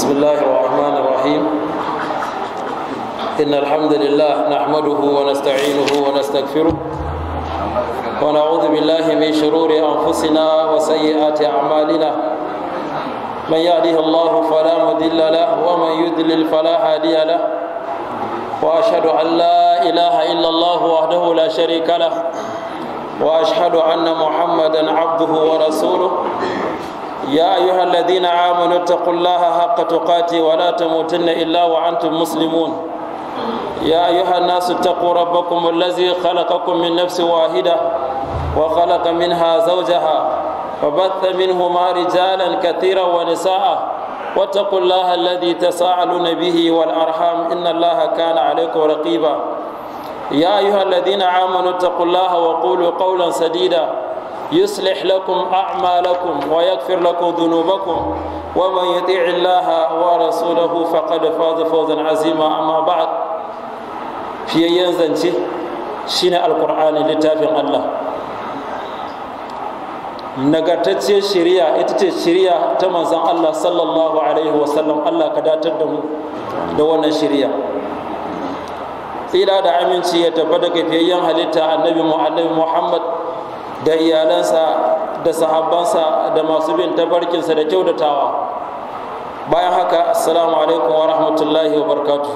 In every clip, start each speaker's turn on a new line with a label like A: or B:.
A: بسم الله الرحمن الرحيم إن الحمد لله نحمده ونستعينه ونستغفره ونعوذ بالله من شرور أنفسنا وسيئات أعمالنا من يهده الله فلا مضل له ومن يضلل فلا هادي له وأشهد أن لا إله إلا الله وحده لا شريك له وأشهد أن محمدا عبده ورسوله يا أيها الذين آمنوا اتقوا الله حق تقاته ولا تموتن إلا وأنتم مسلمون يا أيها الناس اتقوا ربكم الذي خلقكم من نفس واحدة وخلق منها زوجها وبث منهما رجالا كثيرا ونساء واتقوا الله الذي تساءلون به والأرحام إن الله كان عليكم رقيبا يا أيها الذين آمنوا اتقوا الله وقولوا قولا سديدا يصلح لكم أعمالكم ويغفر لكم ذنوبكم ومن يطيع الله ورسوله فقد فاز فوزا عظيما أما بعد في ينزنتي شين القرآن لتافع الله nagartacciyar shari'a ita ce shari'a ta manzon Allah sallallahu alaihi wasallam Allah ka datar da mu da wannan shari'a tsira da aminci ya tabbata ga fiyayyen halitta annabi mu annabi Muhammad da iyalansa da sahabbansa da masu bin tabarkinsa da kyautatawa bayan haka assalamu alaikum wa rahmatullahi wa barkatu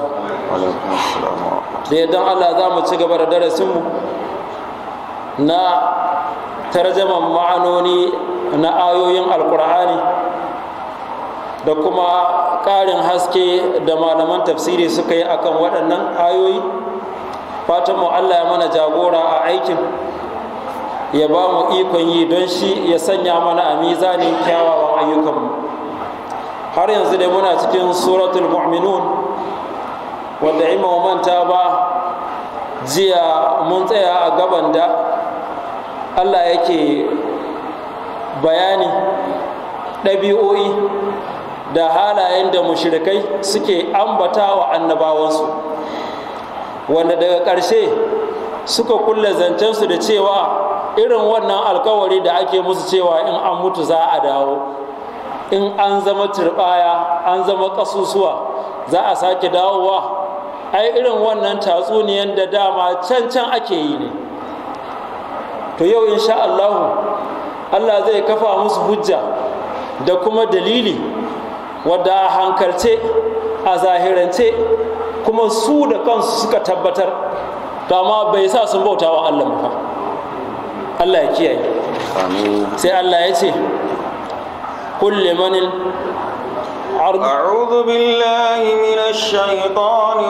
A: da yadda allah za mu ci gaba da darasinmu na tarjaman ma'anoni na ayoyin alkur'ani da kuma ƙarin haske da malaman tafsiri suka yi akan waɗannan ayoyi fatanmu allah ya mana jagora a aikin ya ba mu ikon yi don shi ya sanya mana a mizanin kyawawan ayyukanmu har yanzu dai muna cikin suratul mu'minun wanda in manta ba jiya mun tsaya a gaban da allah yake bayani ɗabi'o'i da halayen da mushrikai suke ambata wa annabawansu wanda daga ƙarshe suka kulle zancensu da cewa irin wannan alkawari da ake musu cewa in an mutu za a dawo in an zama turbaya an zama kasusuwa za a sake dawowa ai irin wannan tatsuniyan da dama can can ake yi ne to yau insha Allah Allah zai kafa musu hujja da kuma dalili wadda a hankalce a zahirance kuma su da kansu suka tabbatar dama bai sa sun bauta wa Allah ba Allah ya kiyaye sai Allah ya ce kulli manil
B: أعوذ بالله من الشيطان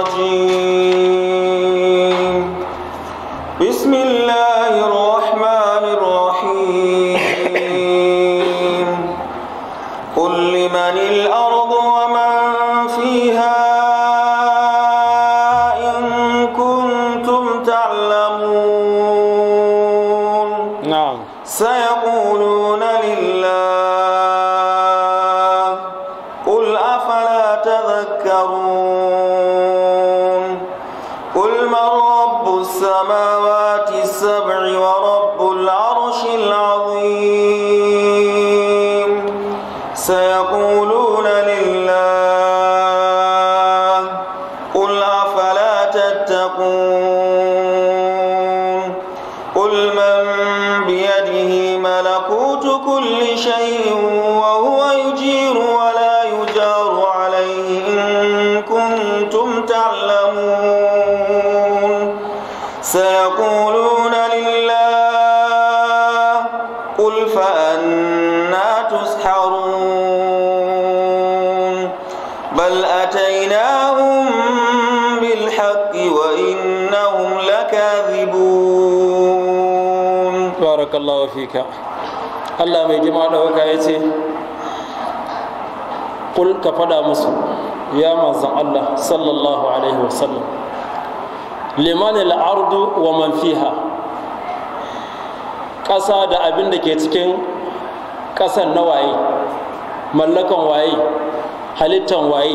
B: الرجيم بسم الله الرحمن الرحيم قل لمن الأرض ومن فيها إن كنتم تعلمون
A: na'am
B: سيقولون لله قل أفلا تذكرون قل من رب السماوات السبع ورب العرش العظيم سيقولون لله قل أفلا تتقون قل من بيده ملكوت كل شيء وهو يجير ولا يجار عليه إن كنتم تعلمون سيقولون لله قل فأنا تسحرون بل أتيناهم بالحق وإنهم لكاذبون
A: barakallahu fika Allah mai jima da waka ya ce kul ka fada musu ya manzan Allah sallallahu alaihi wasallam liman al'ardu wa man fiha ƙasa da abin da ke cikin ƙasan na waye mallakan waye halittan waye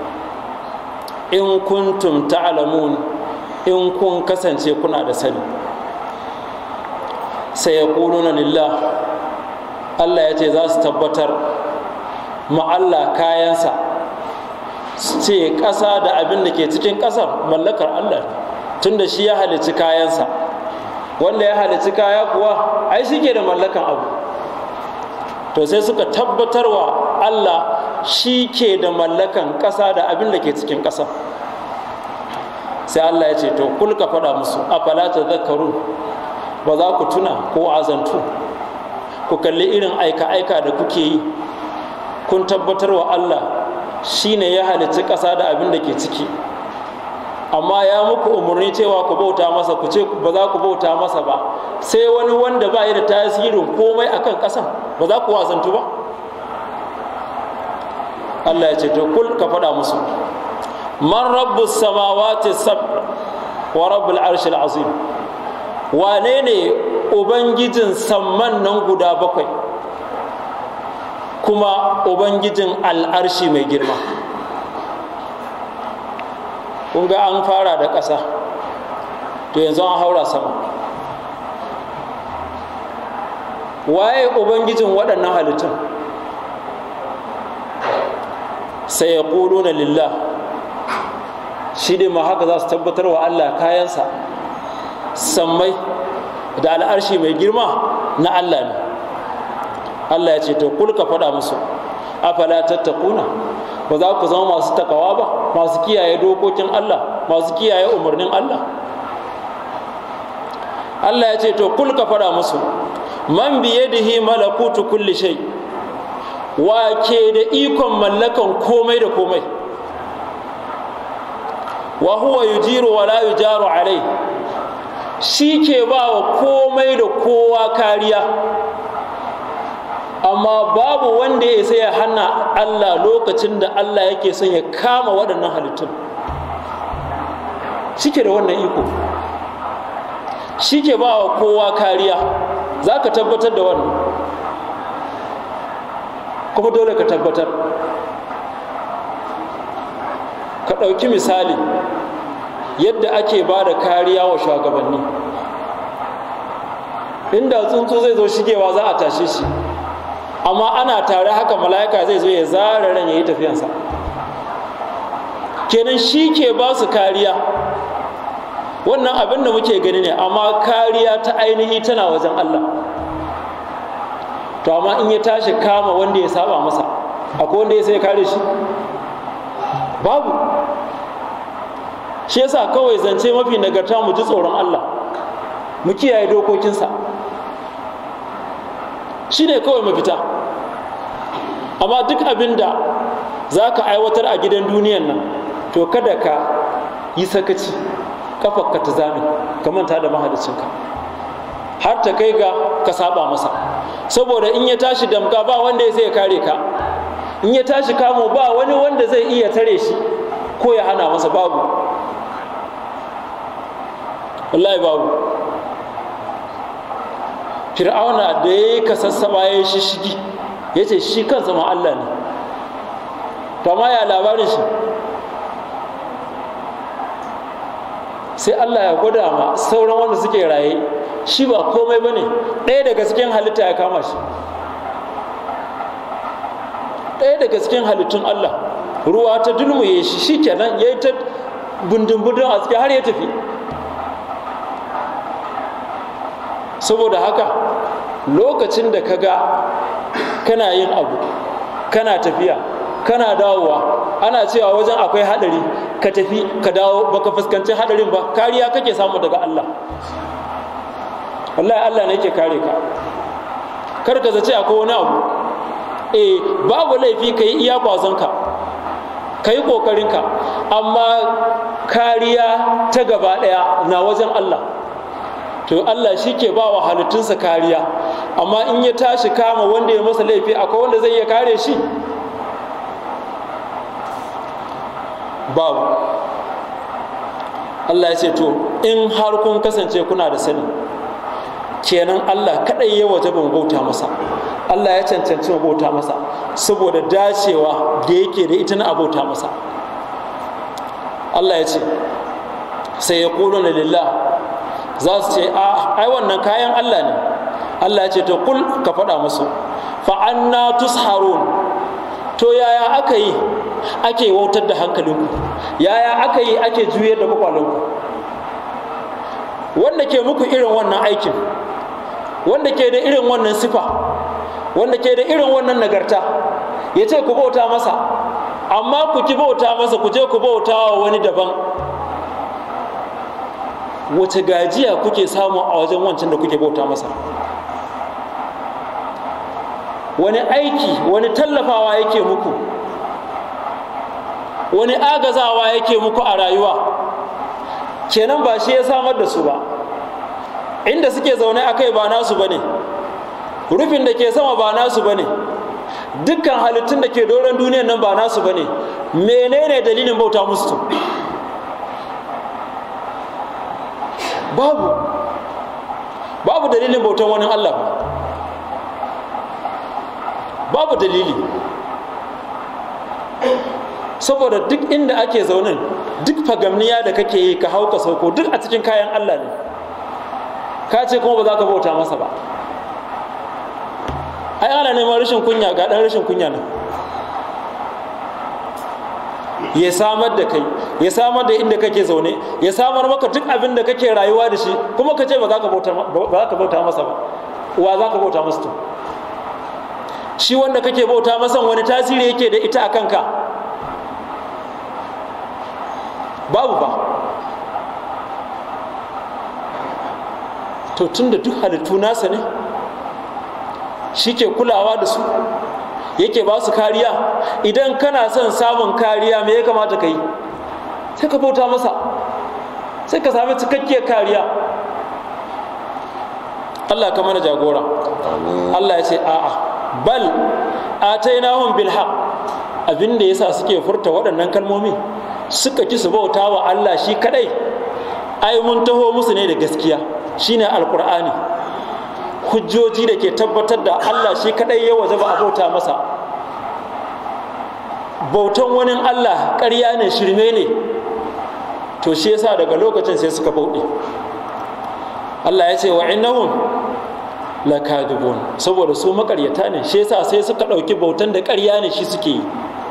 A: in kuntum ta'lamun in kun kasance kuna da sani sai ya na lillah Allah ya ce za su tabbatar ma Allah kayansa ce ƙasa da abin da ke cikin ƙasar mallakar Allah tun da shi ya halicci kayansa wanda ya halicci kaya kuwa ai shi ke da mallakan abu to sai suka tabbatarwa Allah shi ke da mallakan ƙasa da abin da ke cikin ƙasa sai Allah ya ce to kul ka faɗa musu afala tadhakkarun ba za ku tuna ko azantu ku kalli irin aika-aika da kuke yi kun tabbatarwa Allah shi ne ya halicci ƙasa da abin da ke ciki amma ya muku umarni cewa ku bauta masa ku ce ba za ku bauta masa ba sai wani wanda ba da tasirin komai akan ƙasan ba za ku wazantu ba Allah ya ce to kul ka faɗa musu man rabbu samawati sab wa rabbul arshil azim wane ne ubangijin samman nan guda bakwai kuma ubangijin al'arshi mai girma kun ga an fara da ƙasa to yanzu an haura sama waye ubangijin waɗannan halittun sai ya na lillah shi ne ma haka za su tabbatar wa allah kayansa sammai da al'arshi mai girma na allah ne allah ya ce to kulka faɗa musu afala tattakuna ba za ku zama masu takawa ba masu kiyaye dokokin allah masu kiyaye umarnin allah allah ya ce to kulka faɗa musu man biyadihi malakutu kulli shay wa ke da ikon mallakan komai da komai wa huwa yujiru wa la yujaru alai shi ke ba wa komai da kowa kariya amma babu wanda ya sai ya hana Allah lokacin da Allah yake son ya kama waɗannan halittun shi ke da wannan iko shi ke ba wa kowa kariya za ka tabbatar da wannan kuma dole ka tabbatar ka ɗauki misali yadda ake ba da kariya wa shugabanni inda tsuntsu zai zo shigewa za a tashe shi amma ana tare haka mala'ika zai zo ya zara ran ya yi tafiyansa kenan shi ke ba su kariya wannan abin da muke gani ne amma kariya ta ainihi tana wajen Allah to amma in ya tashi kama wanda ya saba masa akwai wanda ya sai kare shi babu shi yasa kawai zance mafi nagarta mu ji tsoron Allah mu kiyaye dokokinsa shi ne kawai mafita amma duk abin da za ka aiwatar a gidan duniyan nan to kada ka yi sakaci kafarka ta zame ka manta da mahalicinka har ta kai ga ka saba masa saboda in ya tashi damka ba wanda ya sai kare ka in ya tashi kamo ba wani wanda zai iya tare shi ko ya hana masa babu wallahi babu fir'auna da ya yi kasassaba ya yi shishigi ya ce shi kansa ma Allah ne to amma ya labarin shi sai Allah ya gwada ma sauran wanda suke raye shi ba komai ba ne ɗaya daga cikin halitta ya kama shi ɗaya daga cikin halittun Allah ruwa ta dulmuye shi shi kenan ya yi ta bundun-bundun a cikin har ya tafi saboda haka lokacin da ka ga kana yin abu kana tafiya kana dawowa ana cewa wajen akwai hadari ka tafi ka dawo baka fuskanci hadarin ba kariya kake samu daga Allah wallahi Allah ne yake kare ka kar ka zace akwai wani abu eh babu laifi ka yi iya kwazonka ka yi ƙoƙarinka amma kariya ta gaba ɗaya na wajen Allah to Allah shi ke ba wa halittunsa kariya amma in ya tashi kama wanda ya masa laifi akwai wanda zai iya kare shi babu Allah ya ce to in har kun kasance kuna da sani kenan Allah kaɗai ya waje ban bauta masa Allah ya cancanci mu bauta masa saboda dacewa da yake da ita na abauta masa Allah ya ce sai ya na lillah za su ce a ai wannan kayan Allah ne Allah ya ce to kul ka faɗa musu fa anna tusharun to yaya aka yi ake wautar da hankalinku yaya aka yi ake juyar da kwakwalinku wanda ke muku irin wannan aikin wanda ke da irin wannan sifa wanda ke da irin wannan nagarta ya ce ku bauta masa amma ku ki bauta masa ku je ku bauta wa wani daban wace gajiya kuke samu a wajen wancan da kuke bauta masa wani aiki wani tallafawa yake muku wani agazawa yake muku a rayuwa kenan ba shi ya samar da su ba inda suke zaune a kai ba nasu ba ne rufin da ke sama ba nasu ba ne dukkan halittun da ke doron duniyan nan ba nasu ba ne menene dalilin bauta musu babu babu dalilin bautan wani allah ba babu dalili saboda duk inda ake zaunin duk fagamniya da kake yi ka hau ka sauko duk a cikin kayan Allah ne ka ce kuma ba za ka bauta masa ba ai ana neman rashin kunya ga ɗan rashin kunya nan ya samar da kai ya samar da inda kake zaune ya samar maka duk abin da kake rayuwa da shi kuma ka ce ba za ka bauta masa ba wa za ka bauta masa to shi wanda kake bauta masa wani tasiri yake da ita a kanka babu ba to tun da duk halittu nasa ne shi ke kulawa da su yake ba su kariya idan kana son samun kariya me ya kamata ka yi sai ka bauta masa sai ka sami cikakkiyar kariya Allah ka mana jagora Allah ya ce a'a bal atainahum bil haqq abin da yasa suke furta waɗannan kalmomi suka ki su bauta wa Allah shi kadai ai mun taho musu ne da gaskiya shine alqur'ani hujjoji da ke tabbatar da Allah shi kadai ya waje ba a bauta masa bautan wani Allah ƙarya ne shirme ne to shi yasa daga lokacin sai suka bauɗe Allah ya ce wa innahum lakadibun saboda su makaryata ne shi yasa sai suka ɗauki bautan da ƙarya ne shi suke yi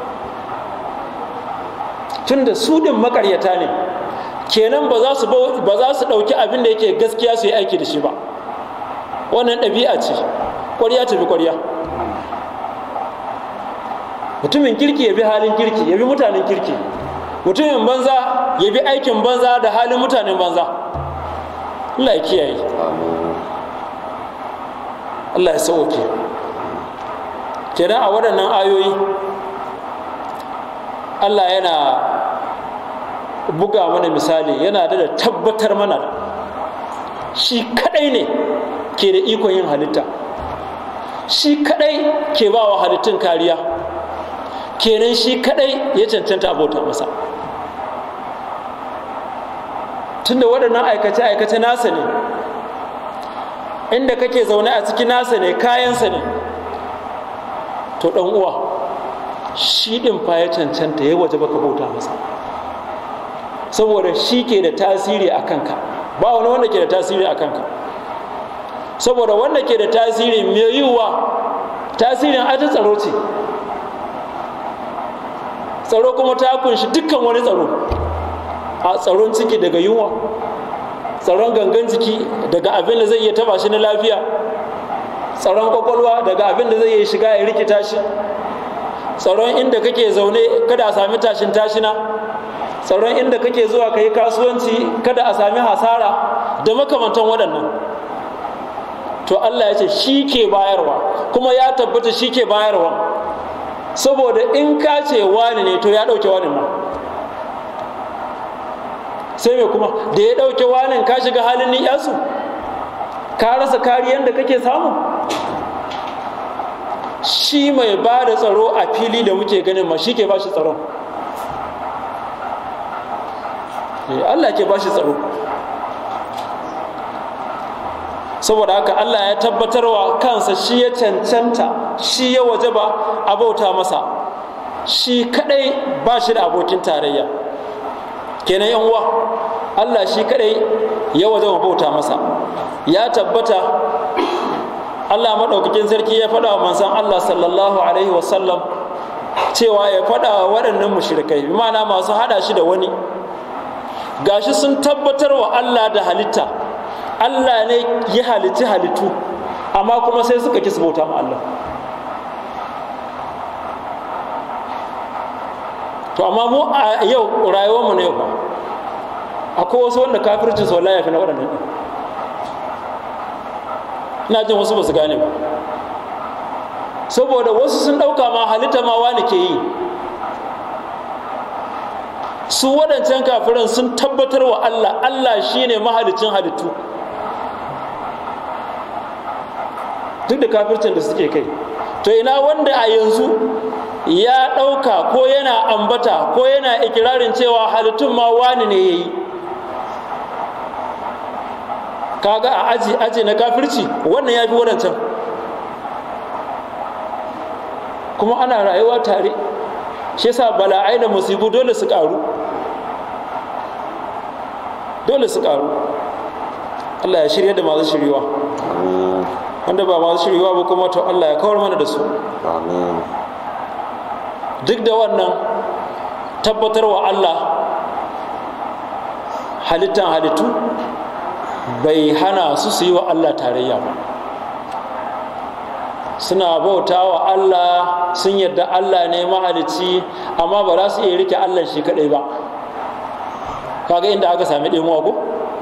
A: tunda su din makaryata ne kenan ba za su ba za su ɗauki abin da yake gaskiya su yi aiki da shi ba wannan ɗabi'a ce ƙwarya ta bi ƙwarya mutumin kirki ya bi halin kirki ya bi mutanen kirki mutumin banza ya bi aikin banza da halin mutanen banza Allah ya kiyaye Allah ya sauke kenan a waɗannan ayoyi Allah yana buga mana misali yana da tabbatar mana shi kadai ne ke da ikon yin halitta shi kadai ke ba wa halittun kariya kenan shi kadai ya cancanta abota masa tunda waɗannan aikace-aikace nasa ne inda kake zaune a ciki nasa ne kayansa ne to ɗan uwa shi ɗin fa ya cancanta ya waje baka bauta masa saboda shi ke da tasiri a kanka ba wani wanda ke da tasiri a kanka saboda wanda ke da tasiri mai yiwuwa tasirin ajin tsaro ce tsaro kuma ta kunshi dukkan wani tsaro a tsaron ciki daga yunwa tsaron gangan jiki daga abin da zai iya taba shi na lafiya tsaron kwakwalwa daga abin da zai iya shiga ya rikita shi tsaron inda kake zaune kada a sami tashin tashina tsaron inda kake zuwa ka yi kasuwanci kada a sami hasara da makamantan waɗannan to Allah ya ce shi ke bayarwa kuma ya tabbata shi ke bayarwa saboda in ka ce wani ne to ya ɗauke wani ma sai mai kuma da ya ɗauke wani ka shiga halin ni'yasu ka rasa kariyar da kake samu shi mai ba da tsaro a fili da muke ganin ma shi ke ba shi tsaron Allah ke ba shi tsaro saboda haka Allah ya tabbatarwa kansa shi ya cancanta shi ya waje ba a bauta masa shi kadai ba shi da abokin tarayya kenan yan uwa Allah shi kadai ya waje ba bauta masa ya tabbata Allah maɗaukakin sarki ya faɗa wa manzon Allah sallallahu alaihi wasallam cewa ya faɗa wa waɗannan mushrikai bi ma'ana masu haɗa shi da wani gashi sun tabbatar wa Allah da halitta Allah ne ya halitti halittu amma kuma sai suka kisa bauta ma Allah to amma mu a yau rayuwarmu ne ba akwai wasu wanda kafircin sau ya fi na waɗannan ɗin ina jin wasu ba su gane ba saboda wasu sun ɗauka ma halitta ma wani ke yi su waɗancan kafirin sun tabbatar wa Allah Allah shi ne mahalicin halittu duk da kafircin da suke kai to ina wanda a yanzu ya ɗauka ko yana ambata ko yana ikirarin cewa halittun ma wani ne ya yi kaga a aji aji na kafirci wannan ya fi waɗancan kuma ana rayuwa tare shi yasa bala'ai da musibu dole su ƙaru dole su ƙaru Allah ya shirya da masu shiriwa wanda ba masu shiriwa ba kuma to Allah ya kawar mana da su duk da wannan tabbatarwa Allah halittan halittu bai hana su su yi wa Allah tarayya ba suna bauta wa Allah sun yadda Allah ne mahalicci amma ba za su iya rike Allah shi kadai ba kaga inda aka sami ɗemuwa ko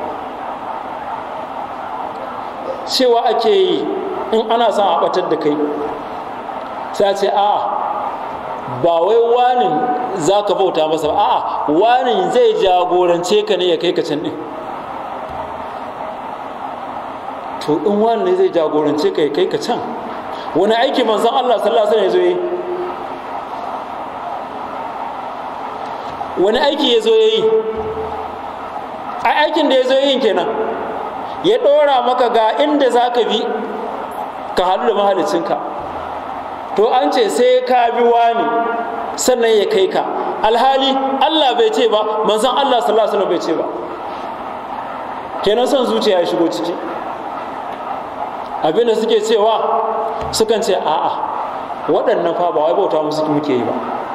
A: cewa ake yi in ana son a ɓatar da kai sai ce a ba wai wani za ka bauta masa ba a'a wani zai jagorance ka ne ya kai ka can ɗin to in wani ne zai jagorance ka ya kai ka can wani aiki manzon Allah sallallahu alaihi wasallam ya zo yi wani aiki ya zo ya yi ai aikin da ya zo yin kenan ya ɗora maka ga inda za ka bi ka haɗu da mahalicinka to an ce sai ka bi wani sannan ya kai ka alhali Allah bai ce ba manzon Allah sallallahu alaihi wasallam bai ce ba kenan son zuciya ya shigo ciki abinda suke cewa sukan ce a'a waɗannan fa ba wai bauta musu muke yi ba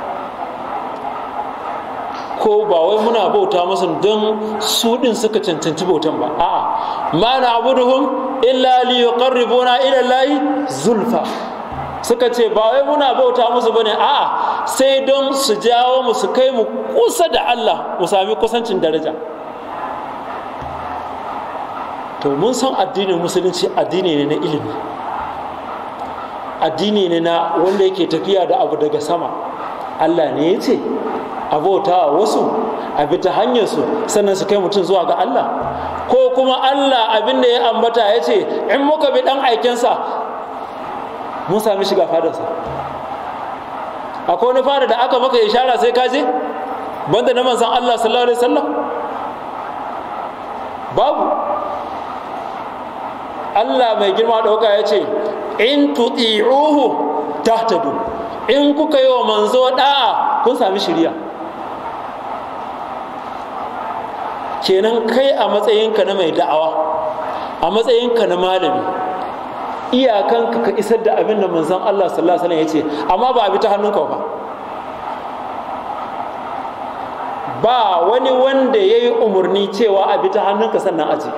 A: ko ba wai muna bauta musu don su ɗin suka cancanci bautan ba a'a ma na abuduhum illa li yuqarribuna ila lahi zulfa suka ce ba wai muna bauta musu bane a'a sai don su jawo mu su kai mu kusa da Allah mu sami kusancin daraja to mun san addinin musulunci addini ne na ilimi addini ne na wanda yake tafiya da abu daga sama Allah ne ya ce abota wasu a bi ta hanyarsu sannan su kai mutum zuwa ga Allah ko kuma Allah abin da ya ambata ya ce in muka bi dan aikensa mun sami shiga fadarsa akwai wani fada da aka maka ishara sai ka je banda na manzan Allah sallallahu alaihi wasallam babu Allah mai girma ɗauka ya ce in tuti'uhu tahtadu in kuka yi wa manzo da'a kun sami shiriya kenan kai a matsayinka na mai da'awa a matsayinka na malami iyakanka ka isar da abin da manzon Allah sallallahu alaihi wasallam ya ce amma ba a bi ta hannunka ba ba wani wanda ya yi umarni cewa a bi ta hannunka sannan aji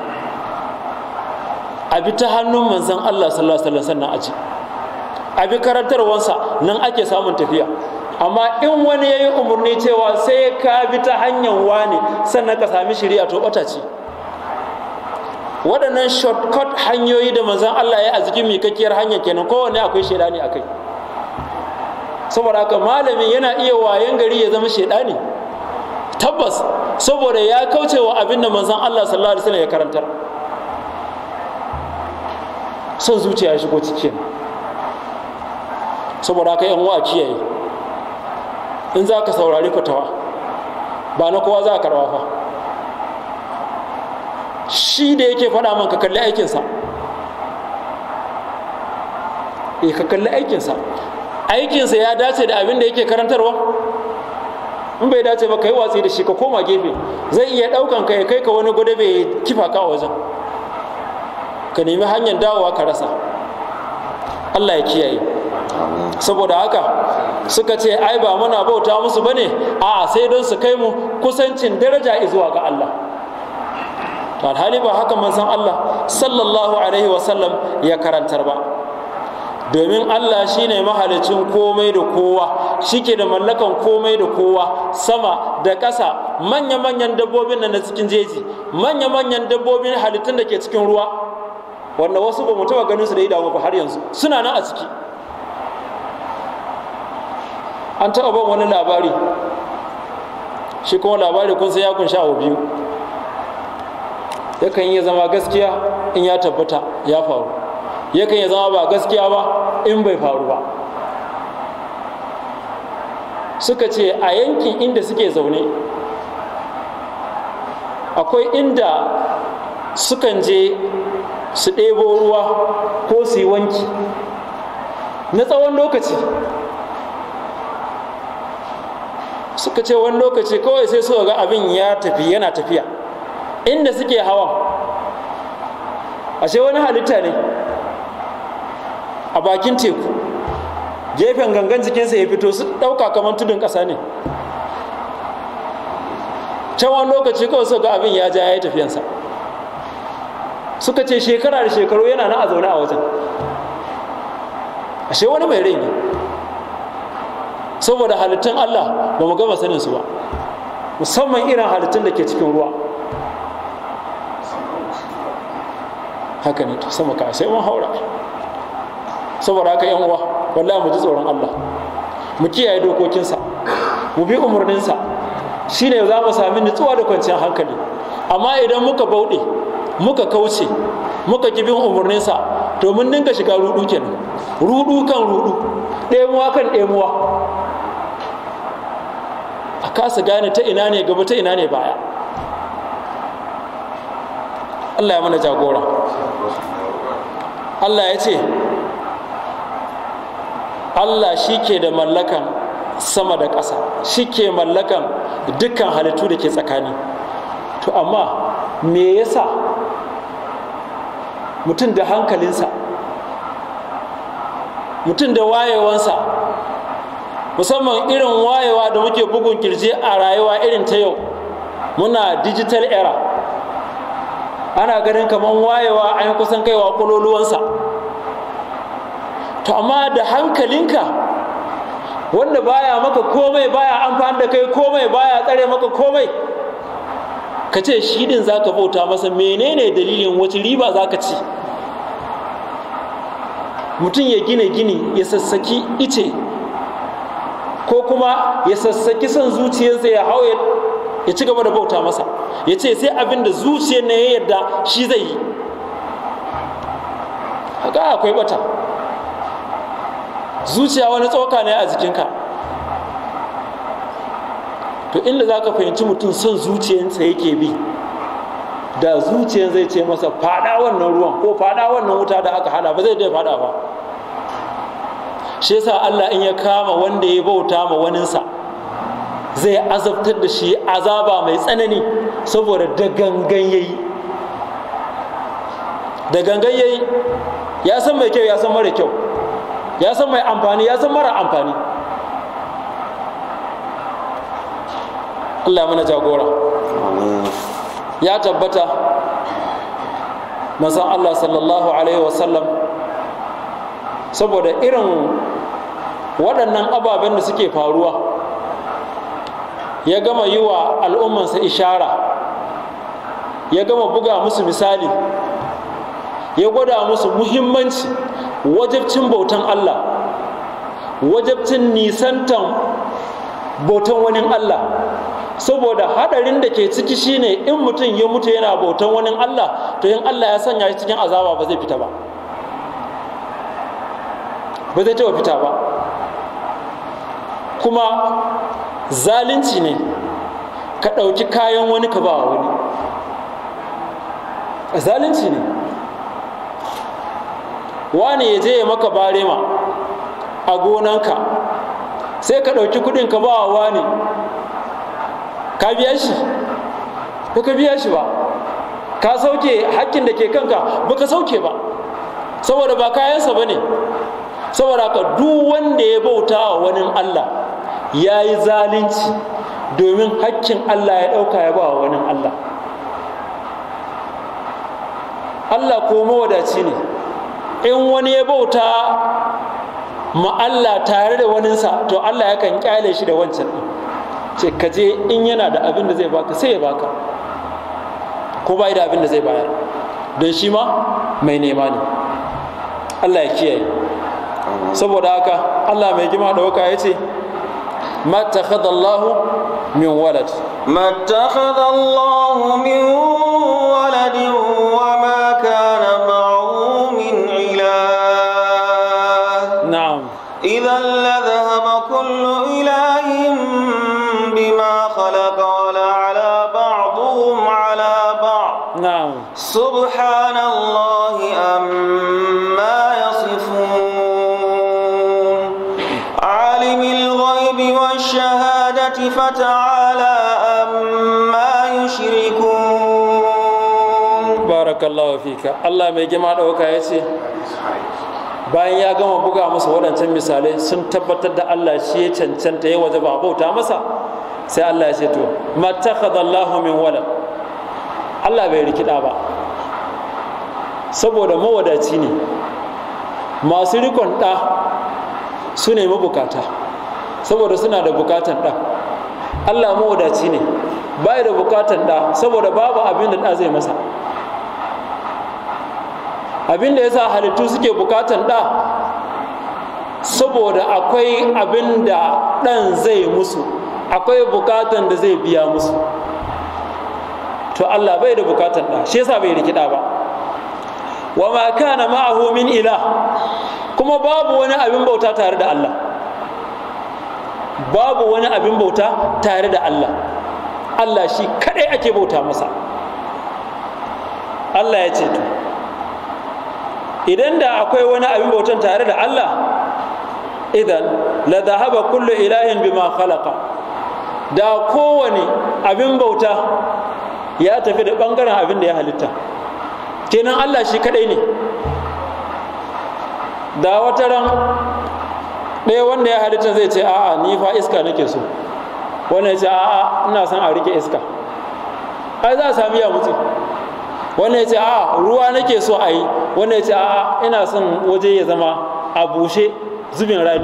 A: a bi ta hannun manzon Allah sallallahu alaihi wasallam sannan aji a bi karantarwansa nan ake samun tafiya amma in wani ya yi umarni cewa sai ka bi ta hanyar wani sannan ka sami shari'a to bata ce waɗannan shortcut hanyoyi da manzon Allah ya a jikin mikakkiyar hanya kenan kowanne akwai shaidani a kai saboda haka malamin yana iya wayan gari ya zama shaidani tabbas saboda ya kauce wa abin da manzon Allah sallallahu alaihi wasallam ya karantar son zuciya ya shigo cikin saboda haka yan uwa kiyaye in za ka saurari fatawa ba na kowa za ka karba fa shi da yake faɗa man ka kalli aikinsa eh ka kalli aikinsa aikinsa ya dace da abin da yake karantarwa in bai dace ba ka yi watsi da shi ka koma gefe zai iya ɗaukan ka ya kai ka wani gwada bai kifa ka a wajen ka nemi hanyar dawowa ka rasa allah ya kiyaye saboda haka suka ce ai ba muna bauta musu bane a sai don su kai mu kusancin daraja zuwa ga Allah to alhali ba haka manzon Allah sallallahu alaihi wasallam ya karantar ba domin Allah shine mahalicin komai da kowa shike da mallakan komai da kowa sama da ƙasa manya-manyan dabbobin nan na cikin jeji manya-manyan dabbobin halittun da ke cikin ruwa wanda wasu ba mu taɓa ganin su da idanu ba har yanzu suna nan a ciki an taɓa ban wani labari shi kuma labari kun sai ya kunshi abu biyu yakan iya zama gaskiya in ya tabbata ya faru yakan iya zama ba gaskiya ba in bai faru ba suka ce a yankin inda suke zaune akwai inda sukan je su ɗebo ruwa ko su yi wanki na tsawon lokaci suka ce wani lokaci kawai sai suka ga abin ya tafi yana tafiya inda suke hawa ashe wani halitta ne a bakin teku gefen gangan jikinsa ya fito su ɗauka kamar tudun ƙasa ne can wani lokaci kawai suka ga abin ya ja ya yi tafiyansa suka ce shekara da shekaru yana na a zaune a wajen ashe wani mai rai ne saboda halittun Allah ba mu gama sanin su ba musamman irin halittun da ke cikin ruwa haka ne to sama ka sai mun haura saboda haka yan uwa wallahi mu ji tsoron Allah mu kiyaye dokokinsa mu bi umarninsa shine za mu sami nutsuwa da kwanciyar hankali amma idan muka bauɗe muka kauce muka ki bin umarninsa to mun dinga shiga rudu kenan rudu kan rudu ɗemuwa kan ɗemuwa a kasa gane ta ina ne gaba ta ina ne baya Allah ya mana jagora Allah ya ce Allah shi ke da mallakan sama da ƙasa shi ke mallakan dukkan halittu da ke tsakani to amma me yasa mutum da hankalinsa mutum da wayewansa musamman irin wayewa da muke bugun kirji a rayuwa irin ta yau muna digital era ana ganin kamar wayewa an kusan kaiwa kololuwansa to amma da hankalinka wanda baya maka komai baya amfani da kai komai baya tsare maka komai ka ce shi din za ka bauta masa menene dalilin wace riba za ka ci mutum ya gina gini ya sassaki ice ko kuma ya sassaki son zuciyarsa ya hau ya ci gaba da bauta masa ya ce sai abin da zuciyar na ya yarda shi zai yi haka akwai bata zuciya wani tsoka ne a jikinka to inda za ka fahimci mutum son zuciyarsa yake bi da zuciyar zai ce masa fada wannan ruwan ko fada wannan wuta da aka hada ba zai dai fada ba shi yasa Allah in ya kama wanda ya bauta ma waninsa zai azabtar da shi azaba mai tsanani saboda da gangan yayi da gangan yayi ya san mai kyau ya san mara kyau ya san mai amfani ya san mara amfani Allah mana jagora ya tabbata manzon Allah sallallahu alaihi wasallam saboda irin waɗannan ababen da suke faruwa ya gama yi wa al'ummansa ishara ya gama buga musu misali ya gwada musu muhimmanci wajabcin bautan Allah wajabcin nisantan bautan wani Allah saboda hadarin da ke ciki shine in mutum ya mutu yana bautan wani Allah to in Allah ya sanya shi cikin azaba ba zai fita ba ba zai taɓa fita ba kuma zalunci ne ka ɗauki kayan wani ka ba wani zalunci ne wani ya je ya maka barema a gonanka sai ka ɗauki kuɗin ka ba wani ka biya shi ba ka biya shi ba ka sauke hakkin da ke kanka ba ka sauke ba saboda ba kayansa ba ne saboda haka duk wanda ya bauta wa wani Allah ya yi zalunci domin hakkin Allah ya ɗauka ya ba wa wani Allah Allah ko mawadaci ne in wani ya bauta ma Allah tare da waninsa to Allah yakan kyale shi da wancan ɗin ce ka je in yana da abin da zai baka sai ya baka ko bai da abin da zai bayar don shi ma mai nema ne Allah ya kiyaye saboda haka Allah mai gima da waka ya ce mattakhadha Allahu min walad
B: mattakhadha Allahu min waladin wa ma kana ma'ahu min ilah
A: na'am
B: idan la dhahaba kullu ilahin bima khalaqa wa la ala ba'dhum ala ba'd
A: na'am
B: subhanallahi amma يصفون عالم الغيب والشهادة فتعالى أما يشركون
A: barakallahu fika Allah mai gima ɗauka ya ce bayan ya gama buga masa waɗancan misalai sun tabbatar da Allah shi ya cancanta ya waje ba bauta masa sai Allah ya ce to mattakhadallahu min walad Allah bai rikida ba saboda mawadaci ne masu rikon ɗa su ne mabukata saboda suna da bukatan ɗa Allah mawadaci ne bai da bukatan ɗa saboda babu abin da ɗa zai masa abin da ya sa halittu suke bukatan ɗa saboda akwai abin da ɗan zai musu akwai bukatan da zai biya musu to Allah bai da bukatan ɗa shi yasa bai rikida ba wa ma kana ma'ahu min ilah kuma babu wani abin bauta tare da Allah babu wani abin bauta tare da Allah Allah shi kadai ake bauta masa Allah ya ce to idan da akwai wani abin bautan tare da Allah idan la dhahaba kullu ilahin bima khalaqa da kowane abin bauta ya tafi da bangaren abin da ya halitta kenan Allah shi kadai ne da wata ran ɗaya wanda ya halitta zai ce a'a ni fa iska nake so wanda ya ce a'a ina son a rike iska ai za a sami ya mutu wanda ya ce a'a ruwa nake so a yi wanda ya ce a'a ina son waje ya zama a bushe zubin rani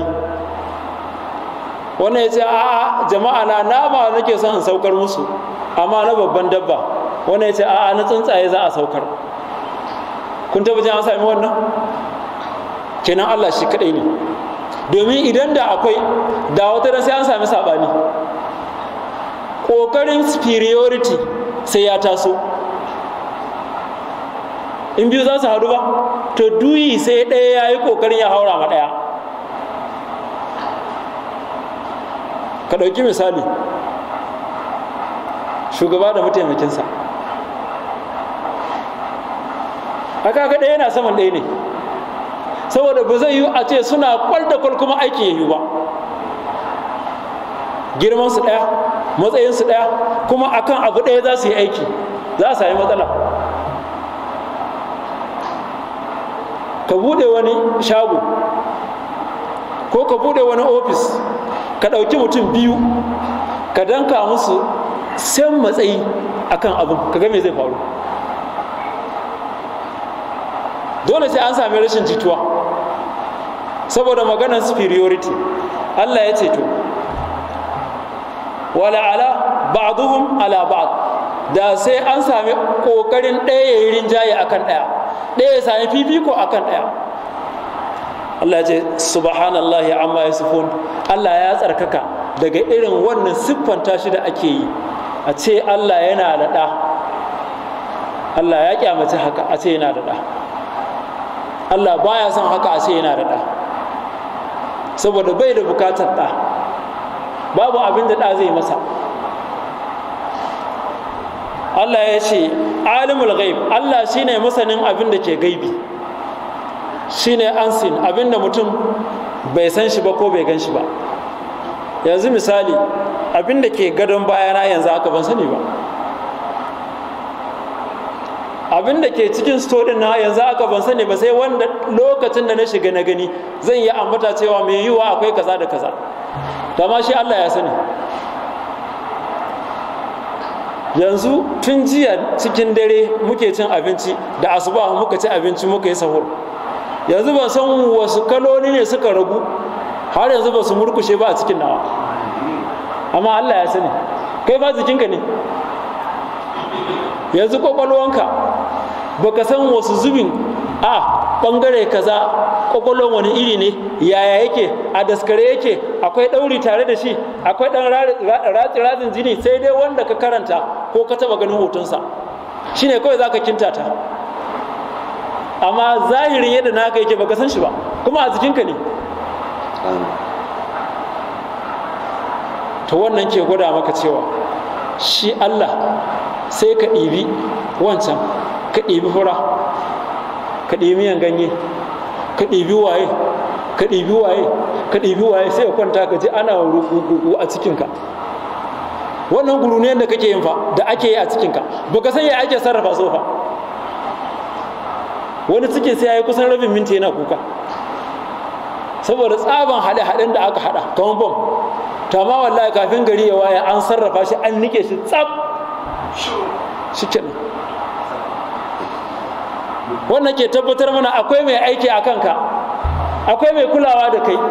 A: wanda ya ce a'a jama'a na nama nake son in saukar musu amma na babban dabba wanda ya ce a'a na tsuntsaye za a saukar kun taba jin an sami wannan kenan Allah shi kadai ne domin idan da akwai da wata sai an sami sabani kokarin superiority sai ya taso in biyu za su haɗu ba to duyi sai ɗaya ya yi ƙoƙarin ya haura ma ɗaya ka ɗauki misali shugaba da mataimakinsa haka ga ɗaya yana saman ɗaya ne saboda ba zai yi a ce suna kwal da kwal kuma aiki ya yi ba girmansu ɗaya matsayinsu ɗaya kuma akan abu ɗaya za su yi aiki za a sami matsala ka buɗe wani shago ko ka buɗe wani ofis ka ɗauki mutum biyu ka danka musu san matsayi akan abin ka ga me zai faru dole sai an sami rashin jituwa saboda maganar superiority Allah ya ce to wala ala ba'duhum ala ba'd da sai an sami kokarin ɗaya ya yi rinjaye akan ɗaya ɗaya ya sami fifiko akan ɗaya Allah ya ce subhanallahi amma yasifun Allah ya tsarkaka daga irin wannan siffanta shi da ake yi a ce Allah yana da ɗa Allah ya kyamace haka a ce yana da ɗa Allah baya son haka a ce yana da ɗa saboda bai da bukatar ɗa babu abin da ɗa zai masa Allah ya ce alimul ghaib Allah shine masanin abin da ke gaibi shine ansin abin da mutum bai san shi ba ko bai gan shi ba yanzu misali abin da ke gadon bayana yanzu aka ban sani ba abin da ke cikin sto din na yanzu aka ban sani ba sai wanda lokacin da na shiga na gani zan yi ambata cewa mai yiwa akwai kaza da kaza ma shi Allah ya sani yanzu tun jiya cikin dare muke cin abinci da asuba muka ci abinci muka yi sahur yanzu ban san wasu kaloli ne suka ragu har yanzu ba su murkushe ba a cikin nawa amma Allah ya sani kai ba jikinka ne yanzu kwakwalwanka baka san wasu zubin a bangare kaza kwakwalwan wani iri ne yaya yake a daskare yake akwai ɗauri tare da shi akwai ɗan ratsin jini sai dai wanda ka karanta ko ka taɓa ganin hotonsa shine kawai za ka kintata amma zahirin yadda naka yake baka san shi ba kuma a jikinka ne to wannan ke gwada maka cewa shi Allah sai ka ɗibi wancan ka ɗibi fura ka ɗibi miyan ganye ka ɗibi waye ka ɗibi waye ka ɗibi waye sai ka kwanta ka ji ana rugugugu a cikinka wannan guruniyar da kake yin fa da ake yi a cikinka baka san ya ake sarrafa so fa wani cikin sai ya yi kusan rabin minti yana kuka saboda tsaban haɗe-haɗen da aka haɗa kamar bom ta ma wallahi kafin gari ya waye an sarrafa shi an nike shi tsab shi kenan wannan ke tabbatar mana akwai mai aiki a kanka akwai mai kulawa da kai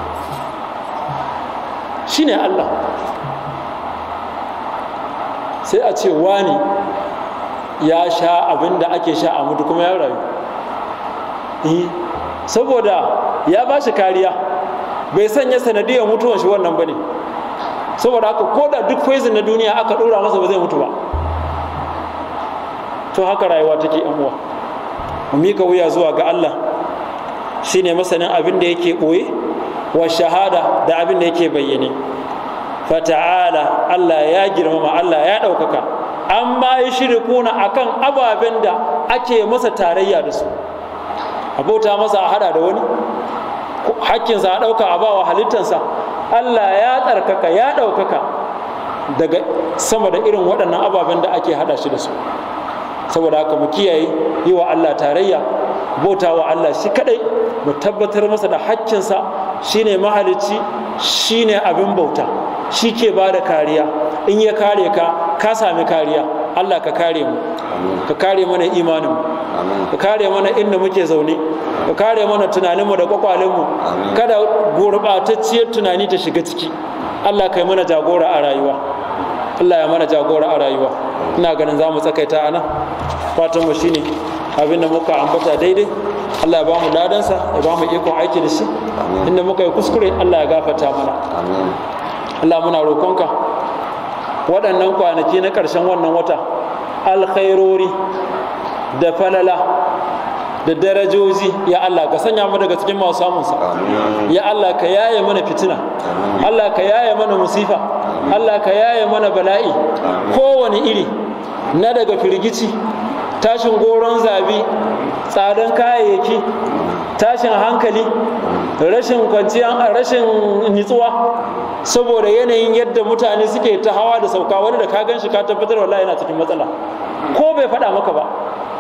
A: shine Allah sai a ce wani ya sha abin da ake sha a mutu kuma ya rayu saboda ya ba shi kariya bai sanya sanadiyar mutuwan shi wannan ba ne saboda haka ko da duk poison na duniya aka ɗora masa ba zai mutu ba to haka rayuwa take yan uwa mu mika wuya zuwa ga Allah shine masanin abin da yake ɓoye wa shahada da abin da yake bayyane fata'ala Allah ya girmama Allah ya ɗaukaka amma yi shirikuna akan ababen da ake masa tarayya da su abota masa a hada da wani hakkinsa a ɗauka a bawa halittansa Allah ya tsarkaka ya ɗaukaka daga sama da irin waɗannan ababen da ake hada shi da su saboda haka mu kiyaye yi wa Allah tarayya bauta wa Allah shi kadai mu tabbatar masa da hakkinsa shine mahalicci shine abin bauta shi ke ba da kariya in ya kare ka ka sami kariya Allah ka kare mu ka kare mana imanin ka kare mana inda muke zaune ka kare mana tunaninmu da kwakwalenmu kada gurɓatacciyar tunani ta shiga ciki Allah kai mana jagora a rayuwa Allah ya mana jagora a rayuwa ina ganin za mu tsakaita a nan fatan mu shine abin da muka ambata daidai Allah ya ba mu ladansa ya ba mu ikon aiki da shi inda muka yi kuskure Allah ya gafata mana Allah muna roƙonka waɗannan kwanaki na ƙarshen wannan wata alkhairori da falala da darajoji ya Allah ka sanya mu daga cikin masu samunsa ya Allah ka yaye mana fitina Allah ka yaye mana musifa Allah ka yaye mana bala'i kowane iri na daga firgici tashin goron zabi tsadan kayayyaki tashin hankali rashin kwanciyar rashin nitsuwa saboda yanayin yadda mutane suke ta hawa da sauka wani da ka gan shi ka tabbatar wallahi yana cikin matsala ko bai faɗa maka ba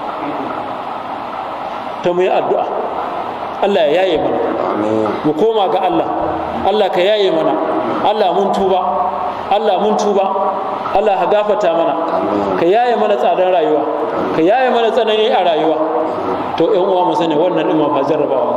A: ta mu yi addu'a Allah ya yaye mana mu koma ga Allah Allah ka yaye mana Allah mun tuba Allah mun tuba Allah ka gafata mana ka yaye mana tsadar rayuwa ka yaye mana tsanani a rayuwa to ƴan uwa mu sani wannan ɗin ma fa jarrabawa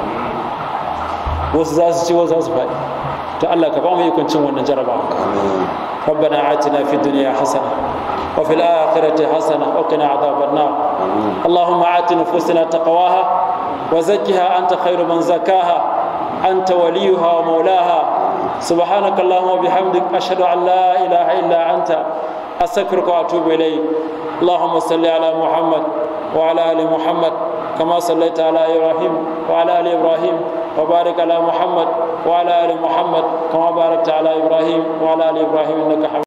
A: ne wasu za su ci wasu za su faɗi to Allah ka ba mu ikon cin wannan jarrabawa ربنا آتنا في الدنيا حسنة وفي الآخرة حسنة وقنا عذاب النار اللهم آت نفوسنا تقواها وزكها أنت خير من زكاها أنت وليها ومولاها سبحانك اللهم وبحمدك أشهد أن لا إله إلا أنت أستغفرك وأتوب إليك اللهم صل على محمد وعلى آل محمد كما صليت على إبراهيم وعلى آل إبراهيم وبارك على محمد وعلى آل محمد كما باركت على إبراهيم وعلى آل إبراهيم إنك حميد